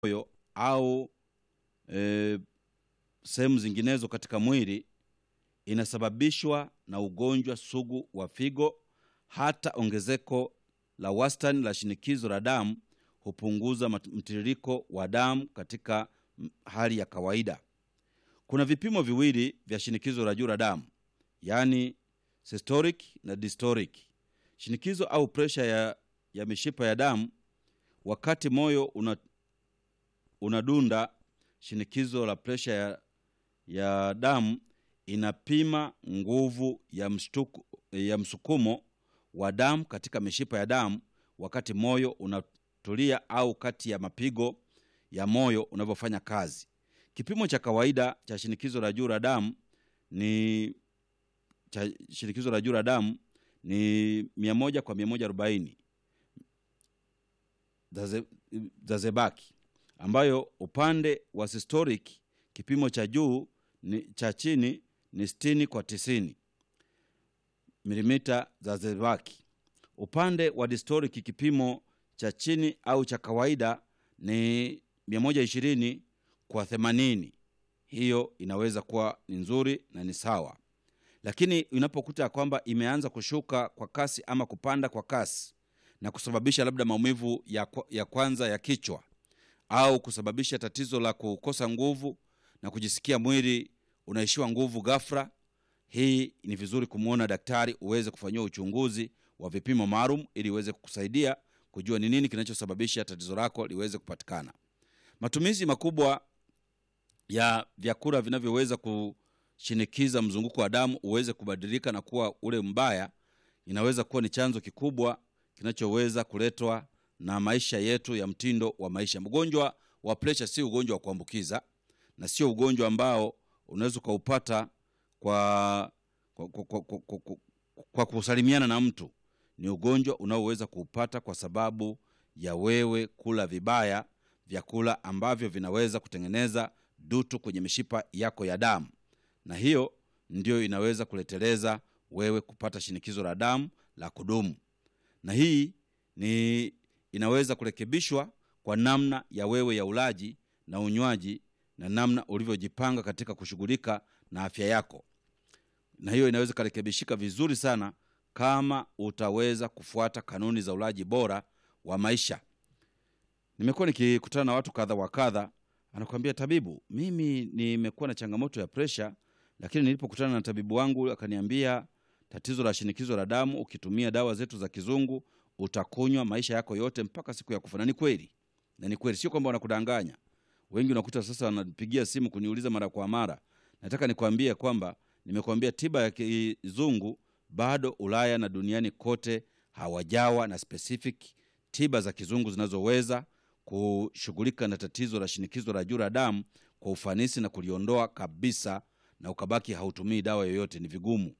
moyo au e, sehemu zinginezo katika mwili inasababishwa na ugonjwa sugu wa figo. Hata ongezeko la wastani la shinikizo la damu hupunguza mat- mtiririko wa damu katika m- hali ya kawaida. Kuna vipimo viwili vya shinikizo la juu la damu, yaani systolic na diastolic. Shinikizo au presha ya, ya mishipa ya damu wakati moyo una, unadunda. Shinikizo la presha ya, ya damu inapima nguvu ya, mshtuku, ya msukumo wa damu katika mishipa ya damu wakati moyo unatulia au kati ya mapigo ya moyo unavyofanya kazi. Kipimo cha kawaida cha shinikizo la juu la damu ni cha shinikizo la juu la damu ni 100 kwa 140 za ze- za zebaki, ambayo upande wa systolic kipimo cha juu ni cha chini ni 60 kwa 90 milimita za zebaki. Upande wa diastolic kipimo cha chini au cha kawaida ni 120 kwa 80. Hiyo inaweza kuwa ni nzuri na ni sawa, lakini unapokuta kwamba imeanza kushuka kwa kasi ama kupanda kwa kasi na kusababisha labda maumivu ya, kwa- ya kwanza ya kichwa au kusababisha tatizo la kukosa nguvu na kujisikia mwili unaishiwa nguvu ghafla, hii ni vizuri kumwona daktari uweze kufanyiwa uchunguzi wa vipimo maalum ili uweze kukusaidia kujua ni nini kinachosababisha tatizo lako liweze kupatikana. Matumizi makubwa ya vyakula vinavyoweza kushinikiza mzunguko wa damu uweze kubadilika na kuwa ule mbaya inaweza kuwa ni chanzo kikubwa kinachoweza kuletwa na maisha yetu ya mtindo wa maisha. Mgonjwa wa presha si ugonjwa wa kuambukiza na sio ugonjwa ambao unaweza ukaupata kwa, kwa, kwa, kwa, kwa, kwa, kwa, kwa kusalimiana na mtu. Ni ugonjwa unaoweza kuupata kwa sababu ya wewe kula vibaya vyakula ambavyo vinaweza kutengeneza dutu kwenye mishipa yako ya damu, na hiyo ndio inaweza kuleteleza wewe kupata shinikizo la damu la kudumu na hii ni inaweza kurekebishwa kwa namna ya wewe ya ulaji na unywaji na namna ulivyojipanga katika kushughulika na afya yako, na hiyo inaweza ikarekebishika vizuri sana kama utaweza kufuata kanuni za ulaji bora wa maisha. Nimekuwa nikikutana na watu kadha wa kadha, anakuambia tabibu, mimi nimekuwa na changamoto ya presha, lakini nilipokutana na tabibu wangu akaniambia tatizo la shinikizo la damu, ukitumia dawa zetu za kizungu utakunywa maisha yako yote mpaka siku ya kufa. Na ni kweli, na ni kweli, sio kwamba wanakudanganya. Wengi unakuta sasa wanapigia simu kuniuliza mara kwa mara. Nataka nikwambie kwamba nimekuambia tiba ya kizungu bado Ulaya na duniani kote hawajawa na specific tiba za kizungu zinazoweza kushughulika na tatizo la shinikizo la juu la damu kwa ufanisi na kuliondoa kabisa, na ukabaki hautumii dawa yoyote. Ni vigumu.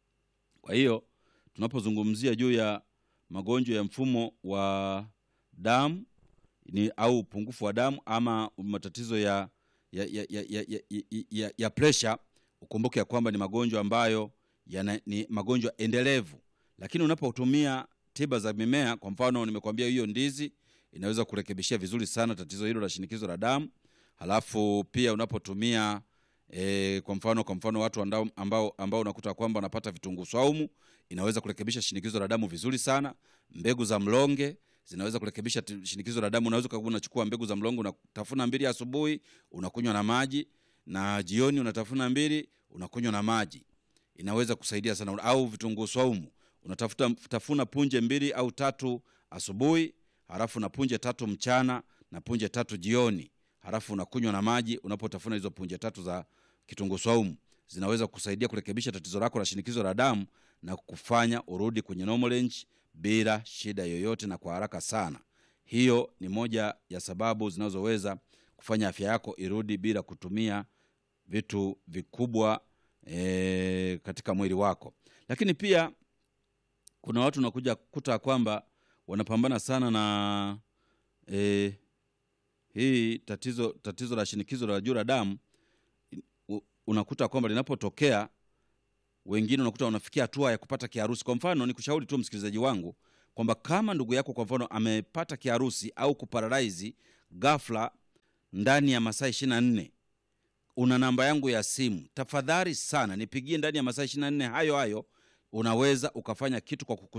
Kwa hiyo tunapozungumzia juu ya magonjwa ya mfumo wa damu ni au upungufu wa damu ama matatizo ya ya, ya, ya, ya, ya, ya, ya, ya presha, ukumbuke ya kwamba ni magonjwa ambayo yana, ni magonjwa endelevu, lakini unapotumia tiba za mimea, kwa mfano nimekwambia hiyo ndizi inaweza kurekebishia vizuri sana tatizo hilo la shinikizo la damu. Halafu pia unapotumia e, kwa mfano kwa mfano watu ambao, ambao, ambao unakuta kwamba wanapata vitunguu swaumu inaweza kurekebisha shinikizo la damu vizuri sana. Mbegu za mlonge zinaweza kurekebisha ti- shinikizo la damu. Unaweza kuwa unachukua mbegu za mlonge unatafuna mbili asubuhi, unakunywa na maji, na jioni unatafuna mbili, unakunywa na maji, inaweza kusaidia sana. Au vitunguu swaumu unatafuta tafuna punje mbili au tatu asubuhi, halafu na punje tatu mchana na punje tatu jioni, halafu unakunywa na maji. Unapotafuna hizo punje tatu za kitunguu swaumu zinaweza kusaidia kurekebisha tatizo lako la shinikizo la damu na kufanya urudi kwenye normal range bila shida yoyote na kwa haraka sana. Hiyo ni moja ya sababu zinazoweza kufanya afya yako irudi bila kutumia vitu vikubwa e, katika mwili wako. Lakini pia kuna watu unakuja kukuta kwamba wanapambana sana na e, hii tatizo tatizo la shinikizo la juu la damu u- unakuta kwamba linapotokea wengine unakuta wanafikia hatua ya kupata kiharusi. Kwa mfano, ni kushauri tu msikilizaji wangu kwamba kama ndugu yako kwa mfano amepata kiharusi au kuparalaizi ghafla ndani ya masaa ishiri na nne una namba yangu ya simu tafadhali sana nipigie ndani ya masaa ishiri na nne hayo hayo unaweza ukafanya kitu kwa kuku